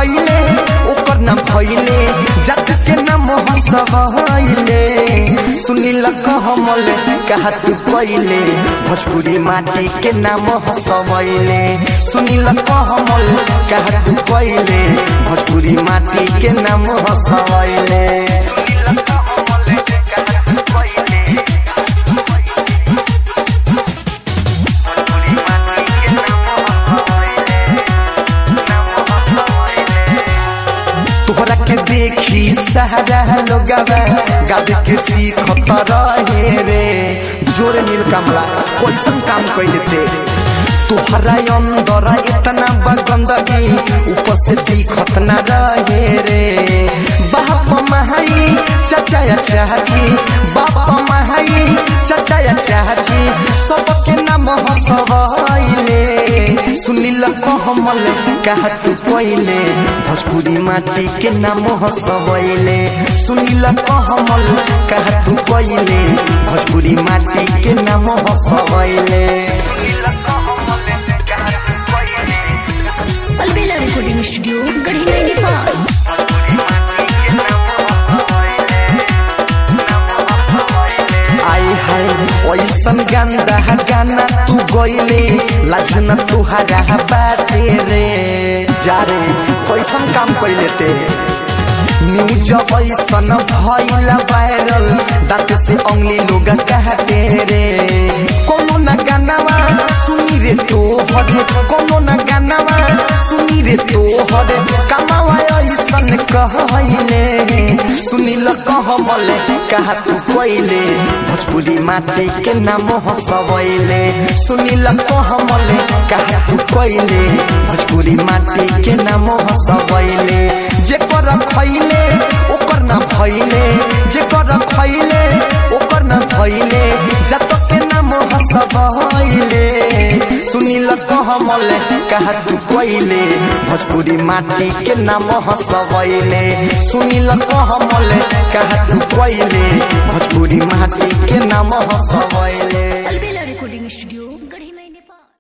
खैले ओकर नाम खैले जात के नाम हसबैले सुनील कहमल कहा तू कैले भोजपुरी माटी के नाम हसबैले सुनील कहमल कहा तू कैले भोजपुरी माटी के नाम हसबैले तोहरा के देखी सहारा लोगवा गावे के सीखत रहे रे जोर नील कमला कैसन काम कैले थे तोहरा अंदर इतना बगंदगी ऊपर से सीखत न रहे रे बाप महाई चाचा या चाची बाप महाई चाचा या चाची सबके नाम हसबैले सुनील कहमल कहा तू कैले भोजपुरी माटी के नाम हसबैले सुनील कहमल कहा तू कैले भोजपुरी माटी के नाम हसबैले अलबेला रिकॉर्डिंग स्टूडियो गढ़ी नेपाल आई हाय ऐसन गंदा गाना तू गइले लाजन तुहरा बाटे रे जा रे कैसन काम कैले ते न्यूज ऐसन भइल वायरल दांत से अंगली लोग कहते रे कोनो न गानावा सुनी रे तो हरे कोनो न गानावा सुनी रे तो हरे कमावा ऐसन कहले सुनील कहमल कहा तू कैले भोजपुरी माटी के नाम हसबैले सुनील कहमल कहा तू कैले भोजपुरी माटी के नाम हसबैले जेकर खैले ओकर ना भैले जेकर खैले ओकर ना भैले जत के नाम हसबैले सुनील कहमल कहा तू कैले भोजपुरी माटी के नाम हसबैले सुनील कहमल कहा तू कैले भोजपुरी माटी के नाम हसबैले